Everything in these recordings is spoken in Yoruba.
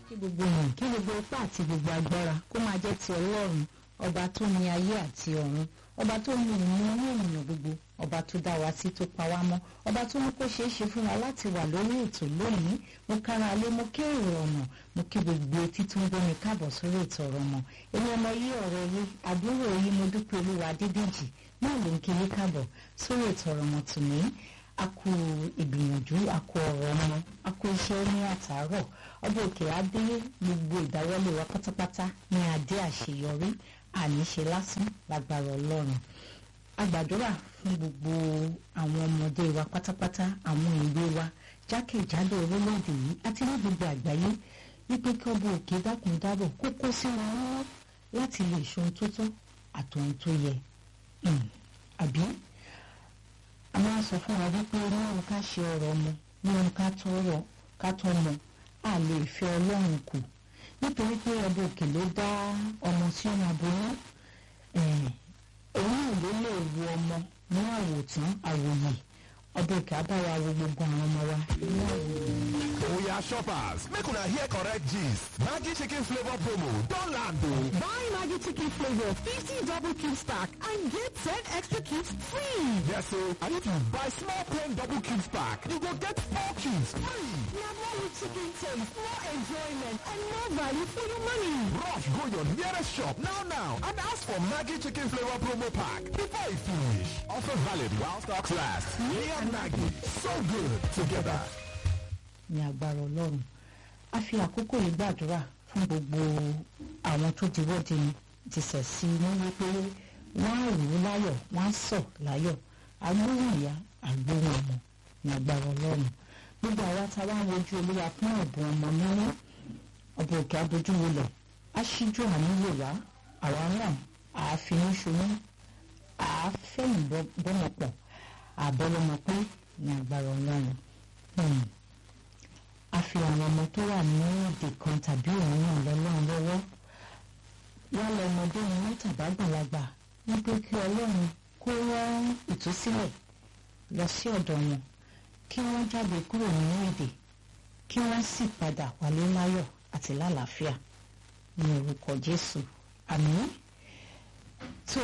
kí gbogbo èèyàn kí gbogbo ipá àti gbogbo agbára kó máa jẹ́ ti ọlọ́run ọba tó ní ayé àti ọ̀run ọba tó ní ìmú ní ènìyàn gbogbo ọba tó dá wa sí tó pa wá mọ́ ọba tó ní kó ṣeé ṣe fún wa láti wà lórí ètò lónìí mo kára alé mo kí èrò ọ̀nà mo kí gbogbo etí tó ń gbómi káàbọ̀ sórí ètò ọ̀rọ̀ mọ́ èmi ọmọ yí ọ̀rọ̀ yí àbúrò yí mo dúpẹ́ olúwa dídèjì náà ló ń kí yí káàbọ̀ sórí ètò ọ̀rọ̀ mọ́ tòní a kú ìgbìyànjú a kú ọ̀rọ̀ ọmọ a kú iṣẹ́ ní àtàárọ̀ ọdún òkè adé gbogbo ìdáwọ́lé wa pátápátá ní adé àṣeyọrí àníṣe lásán lágbára ọlọ́run a gbàdúrà fún gbogbo àwọn ọmọdé wa pátápátá àwọn ìwé wa jákèjádò orílẹ̀-èdè yìí àti ní gbogbo àgbáyé wípé kí ọba òkè dákun dábọ̀ kó kó sí wọn lọ́wọ́ láti lè ṣohun tó tọ́ àtòhun tó yẹ àbí a máa sọ fún wa wípé níwọ̀n ká ṣe ọ̀rọ̀ ọmọ níwọ̀n ká tọrọ ká tọmọ a lè fẹ́ ọlọ́run kù nítorí pé ọba òkè ló dá ọmọ sí ọmọ aboyún òun náà ló lè wo ọmọ ní àwòtán àwòyè ọba òkè abáwa wo gbogbo àwọn ọmọ wa ní àwòyè. Oya shoppers, make una hear correct gist. Maggi chicken flavor promo don land o. Buy Maggi chicken flavor 50 double cubes pack and get 10 extra cubes free. Yes o, and if you buy small plain double cubes pack, you go get four cubes free. Now more with chicken taste, more enjoyment, and more value for your money. Rush go your nearest shop now now and ask for Maggi chicken flavor promo pack before e finish. Offer valid while stocks last. Me and Maggi, so good together. ní agbára ọlọ́run a fi àkókò yìí gbàdúrà fún gbogbo àwọn tó ti wọ́de ni ti sẹ̀ sí ní wípé wọ́n á rò ó láyọ̀ wọ́n á sọ̀ láyọ̀ agbóhùn ìyá agbóhùn ọmọ ní agbára ọlọ́run gbogbo àwa tá a wá ń wojú olúwa fún ẹ̀bùn ọmọ mímú ọba òkè abojú wọlẹ̀ á ṣíjú àánú wò wá àwa náà àáfin ṣoyún àáfẹ̀yìn bọ́mọpọ̀ àbọ́lọ́mọ pé ní agbára ọlọ́run. Hmm a fi àwọn ọmọ tó wà ní èdè kan tàbí òmíràn lọ́lọ́run lọ́wọ́ wọ́n lọ ọmọdé ni wọ́n tàbá gbàlagbà wípé kí ọlọ́run kó rán ìtúsílẹ̀ lọ sí ọ̀dọ̀ wọn kí wọ́n jáde kúrò nínú èdè kí wọ́n sì padà wálé láyọ̀ àti lálàáfíà ní orúkọ jésù àmín tó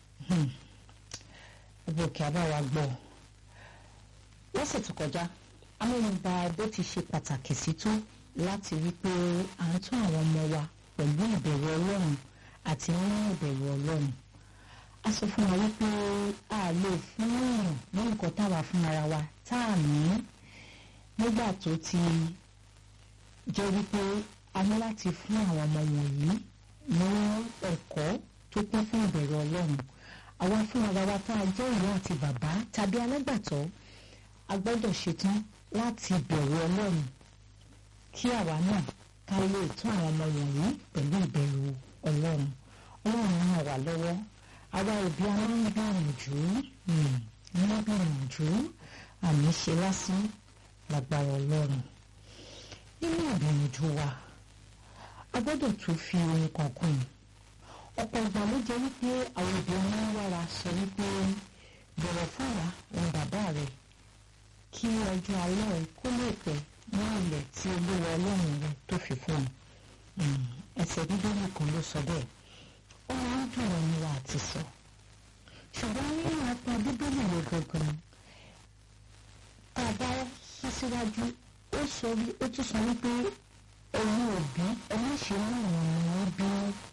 ọba òkè àbáwá gbọ́ lọ́sẹ̀ tó kọjá amẹ́nuba bó ti ṣe pàtàkì sí tó láti rí pé à ń tún àwọn ọmọ wa pẹ̀lú ìbẹ̀rù ọlọ́run àti nínú ìbẹ̀rù ọlọ́run a sọ fún wa wípé a lè fún èèyàn ní nǹkan táwa fúnra wa tá a ní nígbà tó ti jẹ́ wípé a ní láti fún àwọn ọmọ wọ̀nyí ní ẹ̀kọ́ tó kún fún ìbẹ̀rù ọlọ́run àwa fúnra wa tá a jẹ́ ìyá àti bàbá tàbí alágbàtọ́ a gbọ́dọ̀ ṣetán láti bẹ̀rù ọlọ́run kí àwa náà ká lè tún àwọn ọmọ wọ̀nyí pẹ̀lú ìbẹ̀rù ọlọ́run ọlọ́run ràn wá lọ́wọ́ àwa òbí a máa ń gbìyànjú ń gbìyànjú àmì ṣe lásán lágbára ọlọ́run nínú ìgbìyànjú wa a gbọ́dọ̀ tún fi ohun kan kún un ọ̀pọ̀ ìgbà ló jẹ́ wípé àwọn òbí ọmọ wára sọ wípé bọ̀wọ̀ fún wa òun bàbá rẹ̀ kí ọjọ́ alẹ́ rẹ kó lè pẹ́ ní ilẹ̀ tí olúwa ọlọ́run rẹ tó fi fún un ẹsẹ̀ bíbélì kan ló sọ bẹ́ẹ̀ ó máa ń dùn ọ́ níwá àti sọ ṣùgbọ́n nínú apá bíbélì rẹ gangan tá a bá sún síwájú ó sọ ó tún sọ wípé ẹ̀yin òbí ẹ má ṣe mú àwọn ọmọ wọn bí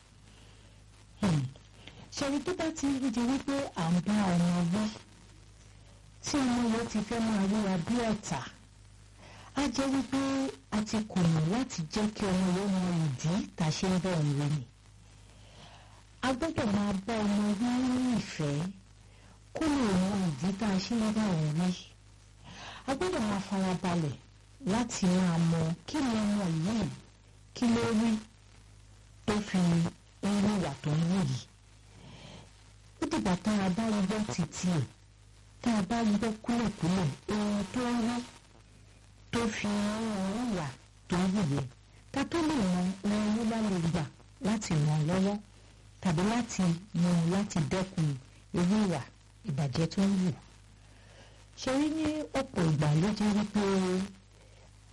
ṣẹ́ni tó bá ti rí di wípé à ń bá ọmọ wí tí ọmọ yẹn ti fẹ́ máa ríra bí ọ̀tá á jẹ́ wípé a ti kùnà láti jẹ́ kí ọmọ yẹn mọ ìdí tá a ṣe ń bẹ̀ ń wé ni. a gbọ́dọ̀ máa bá ọmọ wí ní ìfẹ́ kó lè mọ ìdí tá a ṣe ń bẹ̀ ń wí. a gbọ́dọ̀ máa farabalẹ̀ láti máa mọ kí ni ọmọ yìí kí ló rí tó fi ń wíwà tó ń wù yìí. ó dìgbà tá a bá gbọ́ títí ẹ̀ tá a bá gbọ́ kúlẹ̀kúlẹ̀ ohun tó ń rí tó fi ohun wà tó ń wùyẹ ká tó lè mọ ohun ló bá lè gbà láti ràn lọ́wọ́ tàbí láti mú un láti dẹ́kun irú ìwà ìbàjẹ́ tó ń wù. ṣe rí ní ọ̀pọ̀ ìgbà ló jẹ́ wípé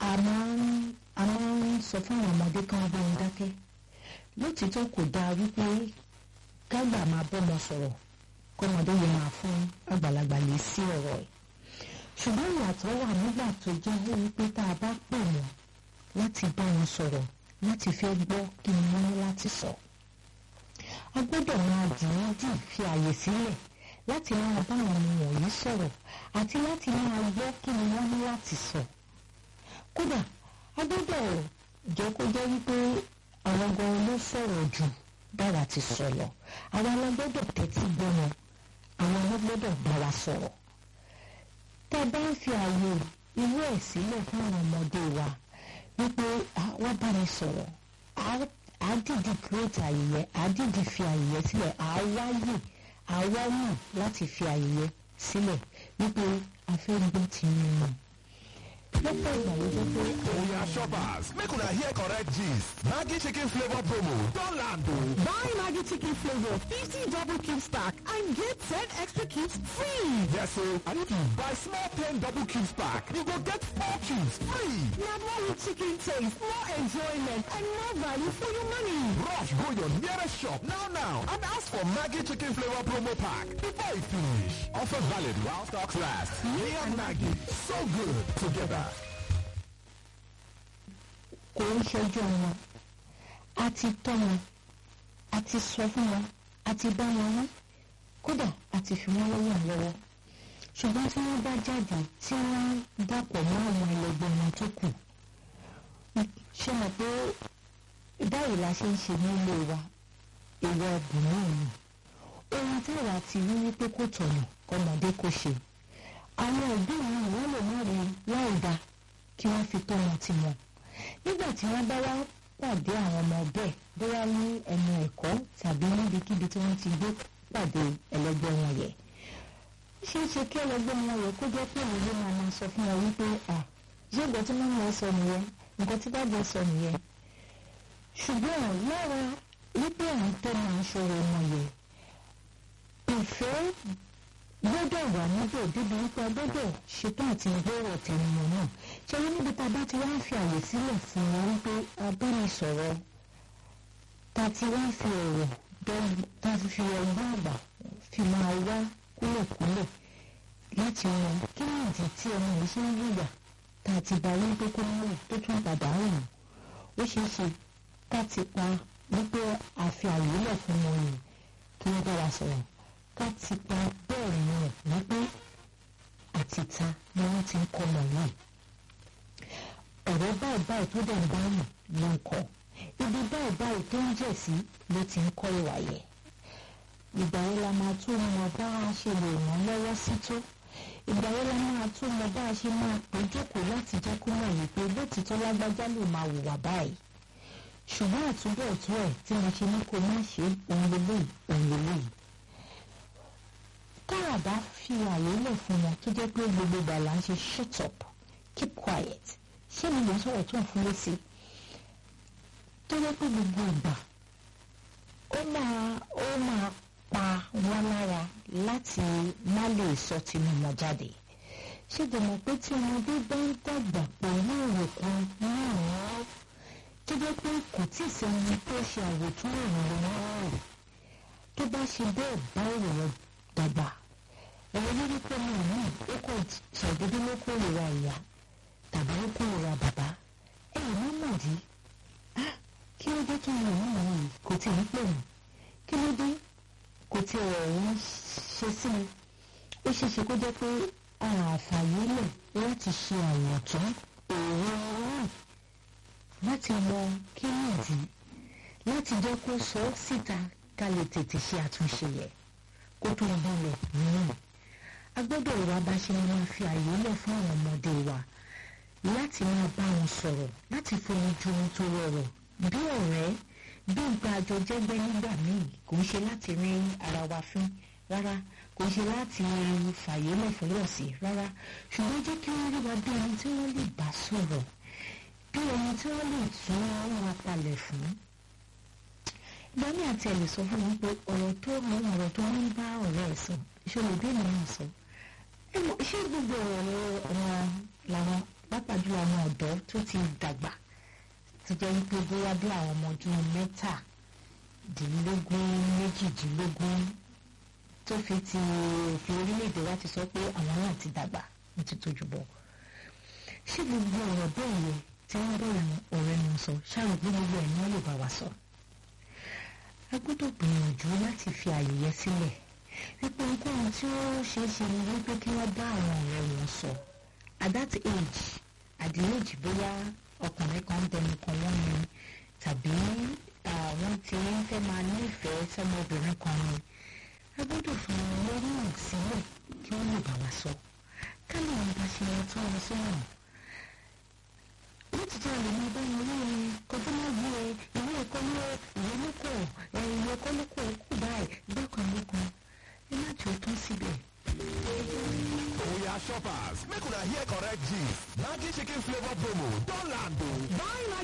a máa ń a máa ń sọ fún àwọn ọmọdé kan bí wọn dákẹ́ lótìítọ́ kò dáa wípé kágbà máa bọ́mọ sọ̀rọ̀ kọ́mọdé yẹn máa fún àgbàlagbà lè sí ọ̀rọ̀ ẹ̀ ṣùgbọ́n ìyàtọ̀ wà nígbà tó jẹ́ wípé tá a bá pè wọ́n láti bá wọn sọ̀rọ̀ láti fẹ́ gbọ́ kí ni wọ́n ní láti sọ. a gbọ́dọ̀ máa dìídì fi àyè sílẹ̀ láti máa bá àwọn ọmọ wọ̀nyí sọ̀rọ̀ àti láti máa gbọ́ kí ni wọ́n ní láti sọ. kódà a gbọ́dọ̀ jẹ́ kó jẹ́ wípé àwọn gan ló sọ̀rọ̀ jù dára ti sọ lọ àwa la gbọ́dọ̀ tẹ́tí gbọ́ wọn àwọn ló gbọ́dọ̀ bá wa sọ̀rọ̀ tá a bá ń fi àyè irú ẹ̀ sílẹ̀ fún àwọn ọmọdé wa wípé wọ́n bá mi sọ̀rọ̀ á dìdì create àyè yẹn á dìdì fi àyè yẹn sílẹ̀ á wáyè á wáyè láti fi àyè yẹn sílẹ̀ wípé a fẹ́ gbọ́ ti yín wọn. lọ́pọ̀ ìgbà ló jẹ́ pé Oya shoppers, make una hear correct gist. Maggi chicken flavor promo don land o. Buy Maggie Chicken Flavor 50 double cube stack and get 10 extra cubes free. Yes o, and if you buy small 10 double cubes pack, you go get 4 cubes free. Now more with chicken taste, more enjoyment, and more value for your money. Rush go your nearest shop now now and ask for Maggi chicken flavor promo pack before e finish. Offer valid while stocks last. Me and Maggie, so good together. kò ń ṣojú wọn a ti tọ́ wọn a ti sọ fún wọn a ti bá wọn wí kódà a ti fi wọn lọ́wọ́ lọ́wọ́ ṣùgbọ́n tí wọ́n bá jáde tí wọ́n dàpọ̀ mọ́ àwọn ẹlẹgbẹ́ wọn tó kù ṣe mọ̀ pé báyìí la ṣe ń ṣe nílé wa ìwọ ọbùnrin ni ohun tí àwa ti rí wípé kò tọ̀nà ọmọdé kò ṣe àwọn òbí mi wọ́n lè má rí láì dá kí wọ́n fi tọ́ wọn tiwọn nígbà tí wọ́n bá wá pàdé àwọn ọmọ bẹ́ẹ̀ bóyá ní ẹnu ẹ̀kọ́ tàbí níbikíbi tí wọ́n ti gbé pàdé ẹlẹgbẹ́ wọn yẹ ṣé é ṣe kí ẹlẹgbẹ́ wọn yẹ kó jẹ́ pé òun ló máa máa sọ fún wọn wípé à ṣé ìgbà tí mọ́mí ẹ sọ nìyẹn nǹkan tí bàbá ẹ sọ nìyẹn ṣùgbọ́n lára wípé àwọn tó máa ń ṣòro wọn yẹ ìfẹ́ gbọ́dọ̀ wà níbẹ̀ débi wípé a gbọ́dọ̀ ṣetán àti gbọ́rọ̀ tẹnumọ́ náà ṣe wọ́n níbi tá a bá ti wá ń fi àyè sílẹ̀ fún wọn wípé a bá mi sọ̀rọ̀ ta ti wá fi ọ̀rọ̀ ta fi fi ọgbọ́n àgbà fi máa wá kúlẹ̀kúlẹ̀ láti wọn kí ni ìdí tí ọmọ yìí ṣe ń yíyà tá a ti bá wípé kó má wò tó tún padà rìn ó ṣeé ṣe ká ti pa wípé a fi àyè lẹ̀ fún wọn yìí kí wọ́n bá wa sọ̀rọ̀ ká ti pa bẹ́ẹ̀ ni ẹ̀ wípé àtìta ni wọ́n ti ń kọ́ ọmọ yìí ọ̀rọ̀ báyìí báyìí tó dẹ̀ ń dáhùn ló ń kọ́ ibi báyìí báyìí tó ń jẹ̀ sí ló ti ń kọ́ ìwà yẹ ìgbà yẹn la máa tún mọ bá a ṣe lè ràn lọ́wọ́ sí tó ìgbà yẹn la máa tún mọ bá a ṣe máa pè jókòó láti jẹ́ kó mọ̀ yìí pé lótìtọ́ lágbájá lè máa hùwà báyìí ṣùgbọ́n àtúbọ̀tún ẹ̀ tí mo ṣe ní kó má ṣe òun lélẹ́yìí òun lélẹ́yìí tára bá fi àyè lẹ̀ fún wọn tó jẹ́ pé gbogbo ìgbà là ń ṣe shut up keep quiet ṣé mi lè sọ̀rọ̀ tó ń fún létí tó jẹ́ pé gbogbo ìgbà ó máa ó máa pa wọn lára láti má lè sọ tinú wọn jáde ṣé dèmọ̀ pé tí ọmọdé bá ń dàgbà pẹ̀lú ìròkun náà tó jẹ́ pé kò tí ì sẹ́ni tó ṣe àwòtún ìrànlọ́wọ́ rẹ̀ tó bá ṣe bẹ́ẹ̀ bá ìròyìn dàgbà ẹ̀rọ lórí pé mi ò ní ó kò ṣàdédé ló kórìíra ìyá tàbí ó kórìíra bàbá ẹ̀yìn má mọ̀ rí kí ló dé kí mi ò ní yìí kò tí ì pè mí kí ló dé kò tí ì rẹ̀ ń ṣe sí mi ó ṣeé ṣe kó jẹ́ pé àǹfààní lẹ̀ láti ṣe àyàtọ̀ èrò orí láti mọ kí nìdí láti jẹ́ kó sọ ọ́ síta ká lè tètè ṣe àtúnṣe yẹ kó tó ń bọ̀lẹ̀ nínú. a gbọ́dọ̀ wá bá ṣe máa fi àyè lẹ̀ fún àwọn ọmọdé wa láti máa bá wọn sọ̀rọ̀ láti fohùn ju ohun tó rọrọ̀ bí ọ̀rẹ́ bí nǹkan àjọ jẹ́gbẹ́ nígbà míì kò ń ṣe láti rí ara wa fín rárá kò ń ṣe láti fàyè lẹ̀ fún lọ́ọ̀sì rárá ṣùgbọ́n jẹ́ kí wọ́n rí wa bí ẹni tí wọ́n lè bá sọ̀rọ̀ bí ẹni tí wọ́n lè tún wọn palẹ̀ fún ìgbàmí àti ẹ̀ lè sọ fún wọn pé ọ̀rọ̀ tó mọ ọ̀rọ̀ tó ń bá ọ̀rẹ́ ẹ̀ sọ ìṣòro bí ènìyàn sọ ẹ mọ̀ ṣé gbogbo ọ̀rọ̀ ọ̀rọ̀ làwọn pàápàá jùlọ àwọn ọ̀dọ́ tó ti dàgbà tó jẹ́ wípé bóyá bí àwọn ọmọ ọdún mẹ́tàdínlógún méjìdínlógún tó fi ti òfin orílẹ̀-èdè wa ti sọ pé àwọn náà ti dàgbà ní ti tójú bọ̀ ṣé gbogbo ọ̀rọ̀ bẹ́ẹ̀ yẹ tí wọ́n bọ̀rọ̀ ọ̀rẹ́ wọn sọ ṣáà gbé gbogbo ẹ̀ náà lè bá wa sọ a gbọ́dọ̀ gbìyànjú láti fi àyè yẹn sílẹ̀ wípé ohunkóhun tí ó ṣeé ṣe ni wípé kí wọ́n bá àwọn ọ̀rẹ́ wọn sọ at that age at the age bóyá ọkùnrin kan ń dẹnu kan wọ́n ni tàbí àwọn tí ń fẹ́ máa nífẹ̀ẹ́ sọmọbìnrin kan ni a gbọ́dọ̀ fi wọn lọ́rùn sílẹ̀ kí wọ́n lè bá wa sọ ká lè wọn bá ṣe wọn tó wọn sọ̀rọ̀ wọ́n ti jẹ́ àlè bá wọn lórí kọjá máa gbé e ìwé ẹ̀kọ́ ló ìwé ló kọ̀ ìwé ẹ̀kọ́ ló kọ̀ kù báyìí gbọ́kàn lókun ẹ má jẹ́ òtún síbẹ̀. Oya shoppers, make una hear correct gist. Maggi chicken flavor promo don land o. Buy